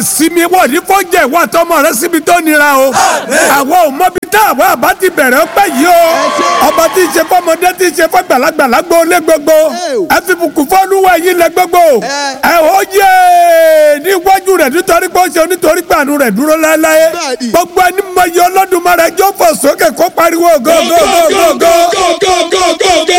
sinmi wọ́n ní fọ́jẹ́ ìwọ àtọmọ rẹ síbi tó nira o àwọn ò mọbi tá àwọn àbá ti bẹ̀rẹ̀ ọpẹ́ yìí o ọba tí ń ṣe fọmọdé tí ń ṣe fọgbàlagbà lágbo lé gbogbo ẹ fi bùkún fọlúwẹ̀ yìí lẹ gbogbo ẹ ó yé níwájú rẹ̀ nítorí pé ó ṣe nítorí pé àánú rẹ̀ dúró láéláé gbogbo ẹni mọ iye Olódùmarè jó fò sókè kó pariwo gógógógógó.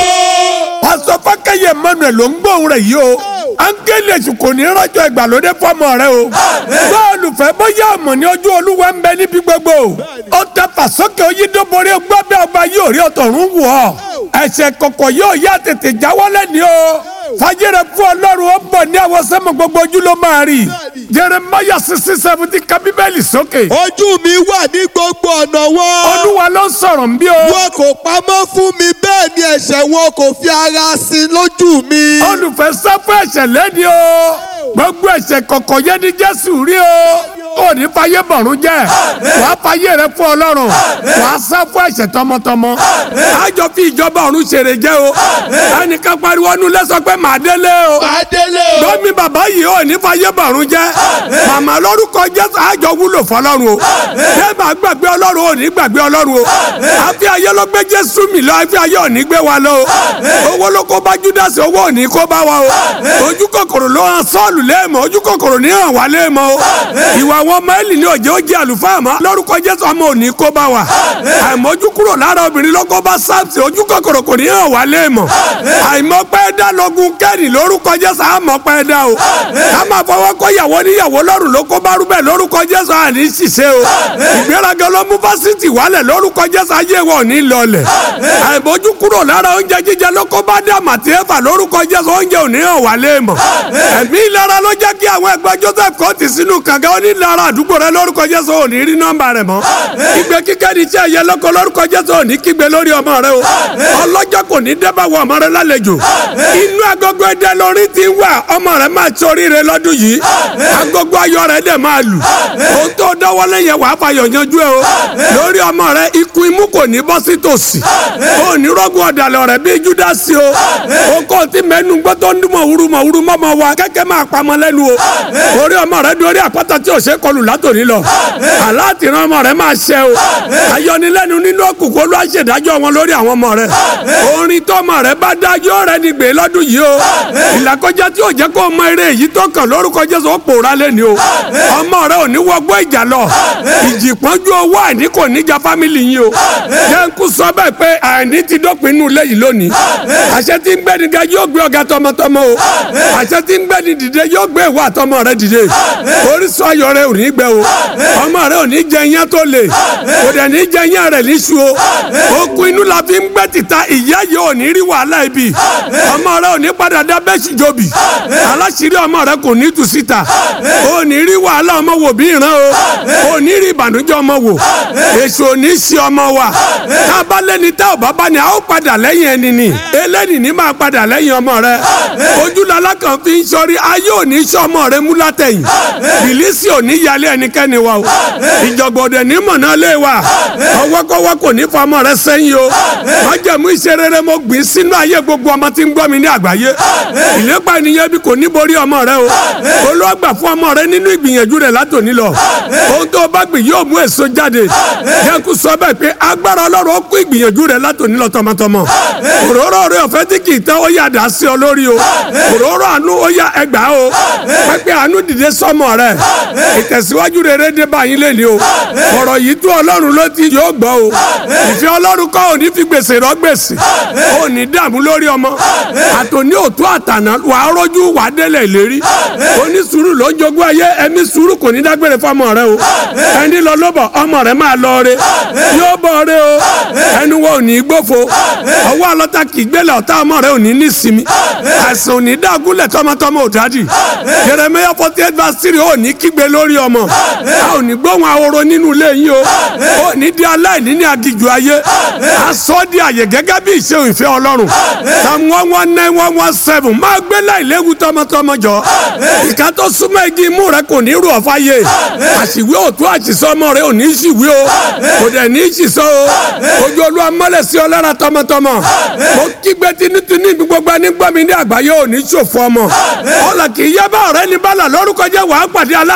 pásọ fákẹ́yẹ Emmanuel ló ń gbóhùn rẹ̀ yìí o áńgẹ́lì èṣù kò ní rọ́jò ìgbàlódé fọmọ rẹ o bọ́ọ̀lù fẹ́ bóyá ọmọ ní ojú olúwa ń bẹ níbi gbogbo ó tẹ fàsókè oyídóborí gbọ́bẹ́ ọba yóò rí ọ̀tọ̀run wù ọ́ ẹ̀ṣẹ̀ kọ̀kọ̀ yóò yá tètè jáwọ́lẹ̀ ní o fàjẹrẹ fún ọlọ́run ó bọ̀ ní àwọn sẹ́mu gbogbo ojú ló máa rí Jeremiah sixty seventy ka bíbélì sókè. ojú mi wà ní gbogbo ọ̀nà wọn. olúwa ló ń sọ̀rọ̀ ń bí o. wọn kò pamọ́ fún mi bẹ́ẹ̀ ni ẹ̀ṣẹ̀ wọn kò fi ara sí lójú mi. olùfẹ́ sá fún ẹ̀ṣẹ̀ lẹ́ni o gbogbo ẹ̀ṣẹ̀ kọ̀kọ̀ yẹn ní jésù rí o ò ní fàyè bọ̀rún jẹ́ wàá fàyè rẹ fún ọlọ́run wàá sá fún ẹ̀ṣẹ̀ tọmọtọmọ àjọ fi ìjọba ọ̀run ṣèrè jẹ́ o ẹnìkan pariwo nu lẹ́sọ pé màá délé o màá délé o. lómi bàbá yìí ò ní fàyè bọ̀rún jẹ́ màmá lórúkọ jésù àjọ wúlò fọlọ́run o ṣé màá gbàgbé ọlọ́run ò ní gbàgbé ọlọ́run o àfi ayé ló gbé jésù mi lọ àfi ayé ò ní gbé wa lọ o owó ló kó bá júdásì owó ò ní kó bá wa o ojú kòkòrò ló hàn sọ́ọ̀lù léèmọ̀ ojú kòkòrò ní hàn wá léèmọ̀ o ìwà àwọn ọmọ ẹ̀lì ní òjò ó jẹ́ àlùfáà mọ́ lórúkọ jésù ọmọ ò ní kó bá wa àìmọ́jú kúrò lára obìnrin ló kó bá sáàpì ojú kòkòrò kò ní hàn wá léèmọ̀ àìmọ́pẹ́ dá lọ́gùn kẹ́rì lórúkọ jésù àmọ́pẹ́ dá o ká máa fọwọ́ kó yàwó níyàwó lọ́rùn ló kó bá rúbẹ̀ lórúkọ jésù àní ṣiṣẹ́ o ìgbéraga ló mú fásitì wálẹ̀ lórúkọ jésù ayé wọn ò ní lọlẹ̀ àìmọ́jú kúrò lára oúnjẹ jíjẹ ló kó bá dá màtí ẹ̀fà lórúkọ jésù oúnjẹ ò ní hàn wá léèmọ̀ ẹ̀mí ìlara ló jẹ́ kí àwọn ẹgbẹ́ joseph kò tì sínú kànga ó ní lára àdúgbò rẹ lórúkọ jésù ò ní rí nọ́mbà rẹ mọ́ ìgbé kíkẹ́ ní iṣẹ́ ẹ̀yẹ lọ́kọ lórúkọ jésù ò ní kígbe lórí ọmọ rẹ o ọlọ́jọ́ kò ní dẹ́bà wọ ọmọ rẹ lálejò inú agogo ẹdẹ lórí ti ń wà ọmọ rẹ máa torí rẹ lọ́dún yìí agogo ayọ̀ rẹ dẹ̀ máa lù ohun tó dọ́wọ́lé yẹn wàá fàyọ̀ yanjú ẹ o lórí ọmọ rẹ ikú imú kò ní bọ́ sí tòsí o ní rọ́gùn ọ̀dàlẹ̀ rẹ bíi júdásì o o kò tí mẹ́nu gbọ́ tó ń dún mọ̀wúrú mọ̀wúrú mọ́mọ́ wa kẹ́kẹ́ máa pamọ́ lẹ́nu o orí ọmọ rẹ dorí àpáta tí ò ṣe kọlù látòní lọ aláàtìrán ọmọ rẹ máa ṣẹ o ayọnilẹ́nu nínú òkùnkùn olú àṣẹdájọ́ wọn lórí àwọn ọmọ rẹ orin tọmọ rẹ bá dájọ́ rẹ ní gbé lọ́dún yìí o ìlàkọjá tí ò jẹ́ kó mọ eré èyí tó kàn lórúkọ Jésù ó pòórá lẹ́ni o ọmọ rẹ ò ní wọgbọ́ ìjà lọ ìjì pọ́njú owó àìní kò níjà fámìlì yín o jẹ́ńkú sọ bẹ́ẹ̀ pé àìní ti dópin inú ilé yìí lónìí àṣẹ tí ń gbẹ́ni ga yóò gbé ọ̀gá tọmọtọmọ o àṣẹ tí ń gbẹ́ni dìde yóò gbé ìwà àtọmọ rẹ dìde orísun ayọ̀ rẹ ò ní gbẹ o ọmọ rẹ ò ní jẹ iyán tó le kò dẹ̀ ní jẹ iyán rẹ níṣu o okun inú la fi ń gbẹ́ tìta ìyá yìí ò ní rí wàhálà ibi ọmọ rẹ ò ní padà dá bẹ́ẹ̀sì jòbì aláṣírí ọmọ rẹ kò ní tù síta ò ní rí wàhálà ọmọ wò bí ìran o ò ní rí ìbànújẹ́ ọmọ wò èso ò ní sí ọmọ wa tá a bá lẹ́ni tá ò bá bá ní a ó padà lẹ́yìn ẹni ni eléni ní máa padà lẹ́yìn ọmọ rẹ ojúlọ́lá kan fi ń sọrí ayé ò ní sọ ọmọ rẹ mú látẹ̀yìn bìlísì ò ní yálé ẹnikẹ́ni wa o ìjọ̀gbọ̀dẹ̀ ní mọ̀nà lé wa ọwọ́kọ́wọ́ kò ní fa ọmọ rẹ sẹ́yìn o májẹ̀mú iṣẹ́ rere mo gbìn sínú ayé gbogbo ọmọ tí ń gbọ́ mi ní àgbáyé ìlépa ènìyàn bí kò ní borí ọmọ rẹ o olóògbà fún ọmọ rẹ nínú ìgbìyànjú rẹ látòní lọ ohun tó bá gbìn yóò mú èso jáde jẹ́kú sọ bẹ́ẹ̀ pé agbára ọlọ́run ó kó ìgbìyànjú rẹ látòní lọ tọmọtọmọ òróró rẹ ọ̀fẹ́ tí kì í tán ó yà dá sí ọ lórí o òróró àánú ó yà ẹgbà o pẹ́pẹ́ àánú dìde sọ́mọ rẹ ìtẹ̀síwájú rere dé báyìí lé ní o ọ̀rọ̀ yìí tó ọlọ́run ló ti yóò gbọ́ o ìfẹ́ ọlọ́run kọ́ òní fi gbèsè rọ gbèsè òní dààmú lórí ọmọ àtòní òtún àtàná wà á rọ́jú wà á délẹ̀ ìlérí oní sùúrù ló jogún ayé ẹ̀mí sùúrù kò ní dágbére fọmọ rẹ o ẹni lọ lọ́bọ̀ ọmọ rẹ máa lọ re yóò bọ̀ re o ẹnu wọn ò ní gbófo ọwọ́ ọlọ́ta kì í gbélé ọ̀tá ọmọ rẹ ò ní ní sinmi àìsàn ò ní dágúnlẹ̀ tọmọtọmọ ò dádì Jeremiah forty eight verse three ò ní kígbe lórí ọmọ a ò ní gbóhùn ahoro nínú ilé yín o ò ní di aláìní ní agijù ayé a sọ di àyè gẹ́gẹ́ bí ìṣe ìfẹ́ ọlọ́run psalm one one nine one one seven máa gbé láìléwu tọmọtọmọ jọ ìka tó súnmọ́ igi imú rẹ kò ní rú ọ̀fà yé àṣìwé òtún àṣìṣọ́ ọmọ rẹ ò ní ṣìwé o kò dẹ̀ ní ṣìṣọ́ o ojú olúwa mọ́lẹ̀ sí ọ lára tọmọtọmọ mo kígbe tinútinú ibi gbogbo ẹni gbọ́ mi ní àgbáyé ò ní ṣòfò ọmọ ọ̀là kì í yẹ bá ọ̀rẹ́ ní bálà lórúkọ jẹ́ wàá pàdé aláàánú tọmọtọmọ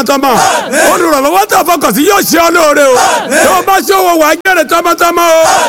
tọmọtọmọ olùrànlọ́wọ́ tó fọkàn sí yóò ṣe ọ lóore o tó o bá ṣòwò wàá jèrè tọmọtọmọ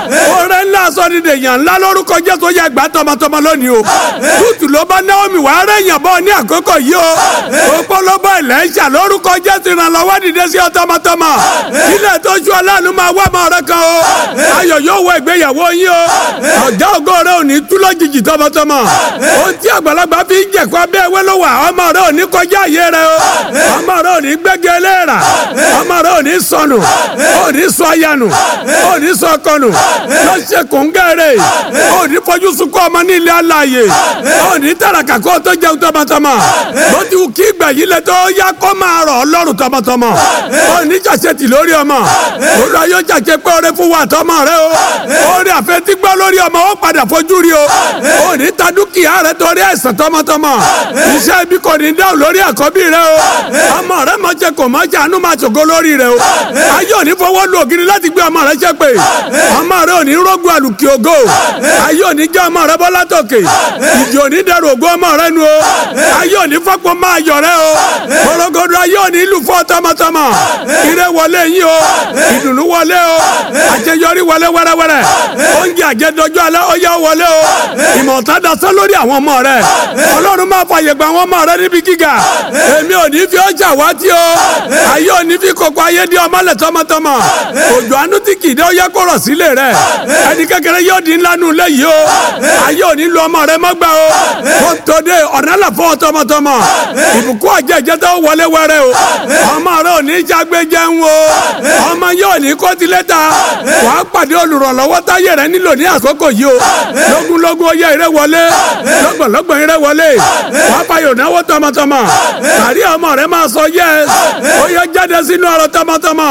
o oore ńlá sọ ní dèèyàn ńlá lórúkọ Jésù yẹ gbà tọmọtọmọ lónìí o tútù ló bá Naomi wàá rẹ̀yàn bọ́ ní àkókò yìí o òpólóbó ilẹ̀ ń ṣà lórúkọ Jésù ìrànlọ́wọ́ dìde sí ọ tọmọtọmọ ilé tó ṣú aláàánú máa wá ọmọ rẹ kan o ayọ̀ yóò wọ ìgbéyàwó yín o ọ̀gá ògo rẹ ò ní tú lójijì tọmọtọmọ ohun tí àgbàlagbà fi ń jẹ̀kọ́ abẹ́ ewé ló wà ọmọ rẹ ò ní kọjá àyè rẹ o ọmọ rẹ ò ní gbẹ́gẹ́ léèrà ọmọ rẹ ò ní sọnù ò ní sọ ayanu ò ní sọ kọnù lọ ṣe kóńgẹ́rẹ́ ò ní fojú sunkún ọmọ ní ilé aláàyè ò ní tàràkà kó tó jẹun tọmọtọmọ bó ti wù kí ìgbà yìí lẹ tó yá kó máa rọ̀ ọlọ́run tọmọtọmọ ò ní ṣàṣetì lórí ọmọ olùwà yóò ṣàṣe pé oore fún wa tọmọ rẹ o oore àfẹtí gbọ́ lórí ọmọ ó padà fojú rí o ò ní ta dúkìá rẹ torí àìsàn tọmọtọmọ iṣẹ́ ibi kò ní dáhùn lórí àkọ́bí rẹ o ọmọ rẹ máa jẹ kò máa jẹ àánú máa ṣògo lórí rẹ o ayé ò ní fọwọ́ lu ògiri láti gbé ọmọ rẹ ṣe pé ọmọ rẹ ò ní rógun àlùkì ògo ayé ò ní jẹ́ ọmọ rẹ bọ́ látòkè ìjì ò ní dẹrù ògo ọmọ rẹ nu o ayé ò ní fọ́pọ̀ máa yọ̀ rẹ o korogodo ayé ò ní lù fọ́ tọmọtọmọ ire wọlé yín o ìdùnnú wọlé o àṣeyọrí wọlé wẹ́rẹ́wẹ́rẹ́ oúnjẹ àjẹdọjọ́ alẹ́ ó yá wọlé o ìmọ̀ta dasán lórí àwọn ọmọ rẹ ọlọ́run máa fàyè gba àwọn ọmọ rẹ níbi gíga èmi ò ní fi ọjà wá tí o ayé ò ní fi kókó ayé di ọmọlẹ̀ tọmọtọmọ òjò àánú tí kìí dé ó yẹ kó rọ̀ sílé rẹ ẹni kékeré yóò di ńlá nù lẹ́yìí o ayé ò ní lu ọmọ rẹ mọ́gbà o kó tó dé ọ̀nà là fọ́ tọmọtọmọ ìbùkún ọ̀jẹ̀ ìjẹ́ tó wọlé wẹrẹ o ọmọ rẹ ò ní jágbé jẹun o ọmọ yóò ní kó tilẹ̀ ta wàá pàdé olùrànlọ́wọ́ táyé rẹ nílò ní àkókò yìí o lógúnlógún oyè rẹ wọlé lọ́gbọ̀nlọ́gbọ̀n rẹ wọlé wàá fayọ̀ náwó tọmọtọmọ kárí ọmọ rẹ máa sọ yẹs ó yẹ jáde sínú ọ̀rọ̀ tọmọtọmọ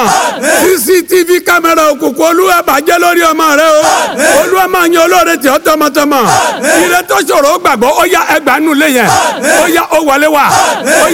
cctv kámẹ́rà òkùnkùn olúwa bàjẹ́ lórí ọmọ rẹ o olúwa máa yan olóore tí ó tọmọtọmọ ire tó ṣòro ó gbàgbọ́ ó yá ẹgbàá nulẹ̀ yẹn ó yá ó wọlé wá ó